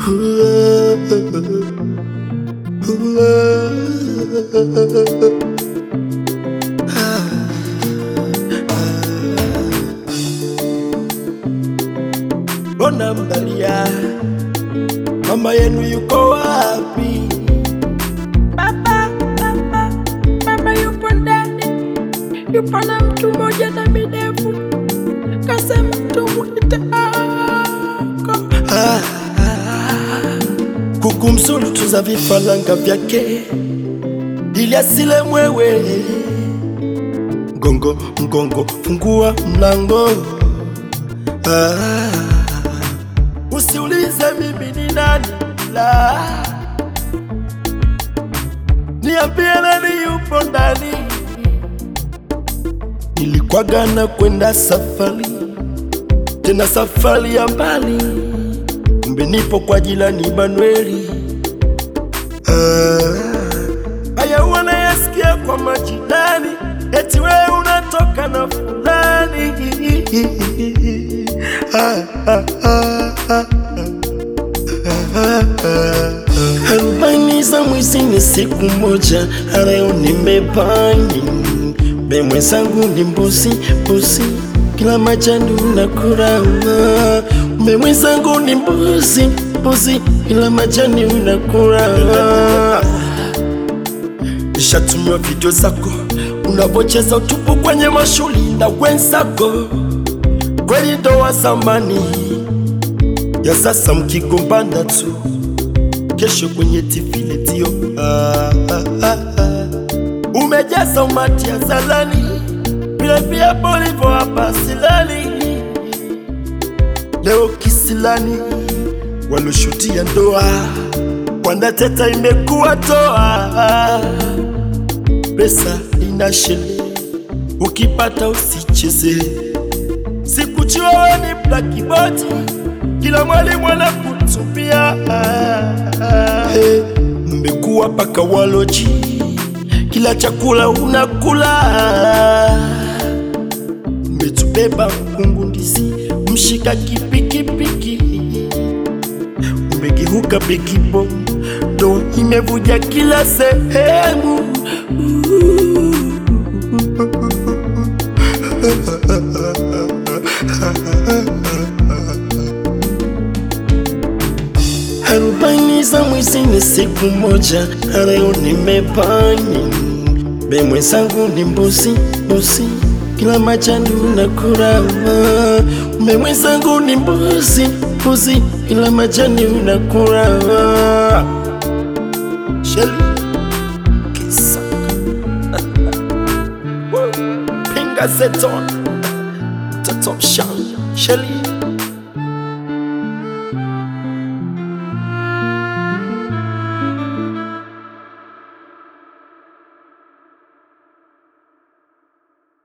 Mbona mnalia? Mama yenu yuko wapi? Baba, baba, mama yupo ndani, yupo na mtu mmoja na midevu, kasema tumuite ako. Ah, kuku mzuri tuza vifaranga vyake ili asile mwewe. Mgongo mgongo, fungua mlango. Ah, usiulize mimi ni nani, la niambie nani yupo ndani. Nilikwaga na kwenda safari, tena safari ya mbali kumbe nipo kwa jirani Manueli. Ah, haya wanayasikia kwa majirani, eti wewe unatoka na fulani. Ah, ah, ah, ah, arobaini za mwizi ni siku moja, leo nimebani be mwenzangu ni mbuzi mbuzi, kila majani unakula be mwenzangu ni mbuzi mbuzi, kila majani unakula Nishatumiwa video zako unavocheza utupu kwenye mashuli na wenzako, kweli ndoa zamani ya sasa mkigombana tu, kesho kwenye TV letio ah, ah, ah, ah. Umejaza umati ya zalani vile vile polivo hapa silani leo kisilani waloshutia ndoa wanateta imekuwa toa pesa ina shele ukipata usicheze sikuchua wewe ni blakiboti kila mwalimu anakutupia hey, mmekuwa paka waloji kila chakula unakula mmetubeba mkungu ndizi mshika kipikipiki umegeuka bekibo ndo imevuja kila sehemu arobaini za mwizi ni siku moja, leo nimebani be mwenzangu ni mbuzi mbuzi, kila majani unakula be mwenzangu ni mbuzi mbuzi, kila majani unakula Sheli Kisaka Pinga Zeton Tatom Shang Sheli